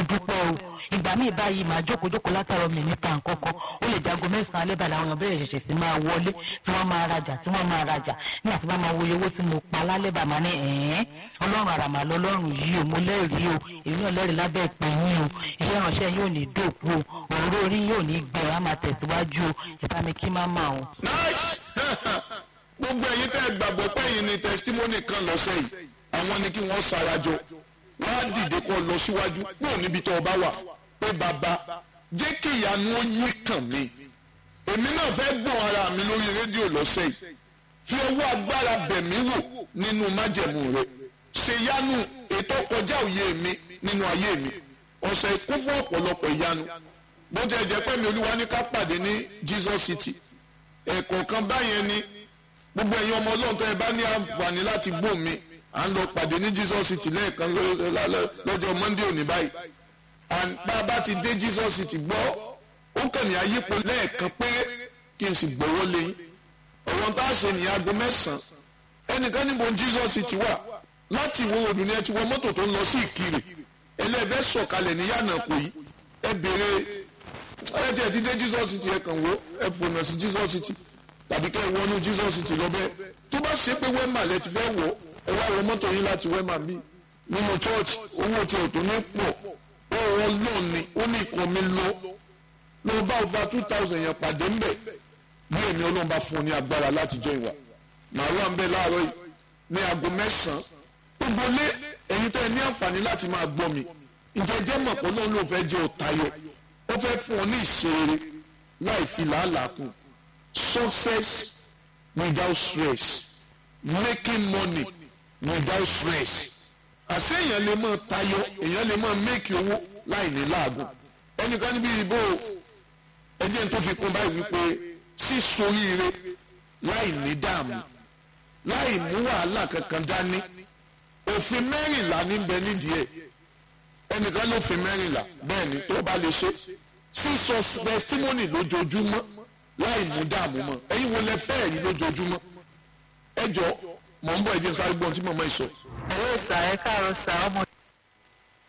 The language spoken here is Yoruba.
máa dúpẹ́ o ìgbà míì báyìí máa jókòó jókòó látàrọ mi níta nǹkankan ó lè jago mẹ́sàn-án alẹ́ bàlá àwọn bẹ̀rẹ̀ ṣẹ̀ṣẹ̀ sí máa wọlé tí wọ́n máa rajà tí wọ́n máa rajà nígbà tí wọ́n máa wo owó tí mo pa lálẹ́ bàmá ní ẹ̀ẹ́n ọlọ́run àràmà lọ́lọ́run yìí o mo lẹ́rìí o èmi náà lẹ́rìí lábẹ́ ìpè yín o iṣẹ́ ìránṣẹ́ yóò ní dòkú o òróró orí yóò ní gbẹ á máa tẹ̀síwájú o ìbá mi kí má máa o. nice gbogbo ẹ̀yin tẹ́ ẹ gbàgbọ́ pé ẹ̀yin ni testimony kan lọ́sẹ̀ yìí àwọn ni kí wọ́n sarajọ wọ́n á dìde kó lọ síwájú kúrò níbi tó o bá wà pé bàbá jẹ́ kí ìyanu ó yí kàn mí èmi náà fẹ́ gbọ́n ara mi lórí rédíò lọ́sẹ̀ yìí fi ọwọ́ agbára bẹ̀ mí wò nínú májẹ̀mú rẹ̀ ṣe yanu ètò kọjá òye mi nínú ayé mi ọ̀sẹ̀ kún fún ọ̀pọ̀lọpọ̀ ìyanu bó jẹ́ jẹ́ pé mi olúwa ní ká pàdé ní Jesus City ẹ̀kọ̀ọ̀kan báyẹn ni gbogbo ẹ̀yin ọmọ ọlọ́run tó ẹ bá ní àǹfààní láti gbọ́ mi à ń lọ pàdé ní Jesus City lẹ́ẹ̀kan lọ́jọ́ Monday òní báyìí bá a bá ti dé Jesus City gbọ́ ó kàn ní ayípo lẹ́ẹ̀kan pé kí n sì gbọ́wọ́ lẹ́yìn ọ̀rọ̀ tá a ṣe ní aago mẹ́sàn-án ẹnìkan níbo Jesus City wà láti ìwọ òdùn ni ẹ ti wọ mọ́tò tó ń lọ sí Ìkirè ẹlẹ́ẹ̀bẹ́ sọ̀kalẹ̀ ní yànnà kò yí ẹ béèrè ẹ tiẹ̀ ti dé Jesus City ẹ kàn wó ẹ fònà sí Jesus City tàbí kẹ́ ẹ wọnú Jesus City lọ́bẹ̀ tó bá ṣe pé wẹ́mà lẹ ti fẹ́ wọ̀ ẹ wá wọ mọ́tò yín láti wẹ́mà bí nínú church owó tí ò tó ní pọ̀ ó wọ́n lọ́ọ̀ ni ó ní ìkọ́ mi lọ ló bá ọba two thousand yẹn pàdé ń bẹ̀ bí èmi ọlọ́run bá fún un ní agbára láti jẹ́ ìwà màá wà ń bẹ̀ láàárọ̀ yìí ní aago mẹ́sàn-án gbogbo lé ẹ̀yin tẹ́ ẹ ní àǹfààní láti máa gbọ́ mi ǹjẹ́ jẹ́ mọ̀ pé ọlọ́run ló fẹ́ jẹ́ òtayọ ó fẹ́ fún ọ ní ìṣeré láì fi làálàá kù success without stress making money without stress àṣé èèyàn lè máa tayọ èèyàn lè máa make owó láì ní láàgùn ẹnìkan níbi ìbò ẹjẹ tó fi kún báyìí wípé sísoríire láì ní dààmú láì mú wàhálà kankan dání òfin mẹ́rìnlá níbẹ̀ nídìí ẹ̀ ẹnìkan ló fi mẹ́rìnlá bẹ́ẹ̀ ni tó bá lè ṣe sísọ testimony lójoojúmọ́ láì mú dààmú mọ́ ẹ̀yin wo lẹ fẹ́ ẹ̀rí lójoojúmọ́ ẹ jọ mọ̀ ń bọ̀ ẹ̀jẹ̀ sáré gbọ́n tí mọ̀mọ́ ìsọ. ẹ̀rọ ìsà ẹ̀ka ọ̀sà ọmọ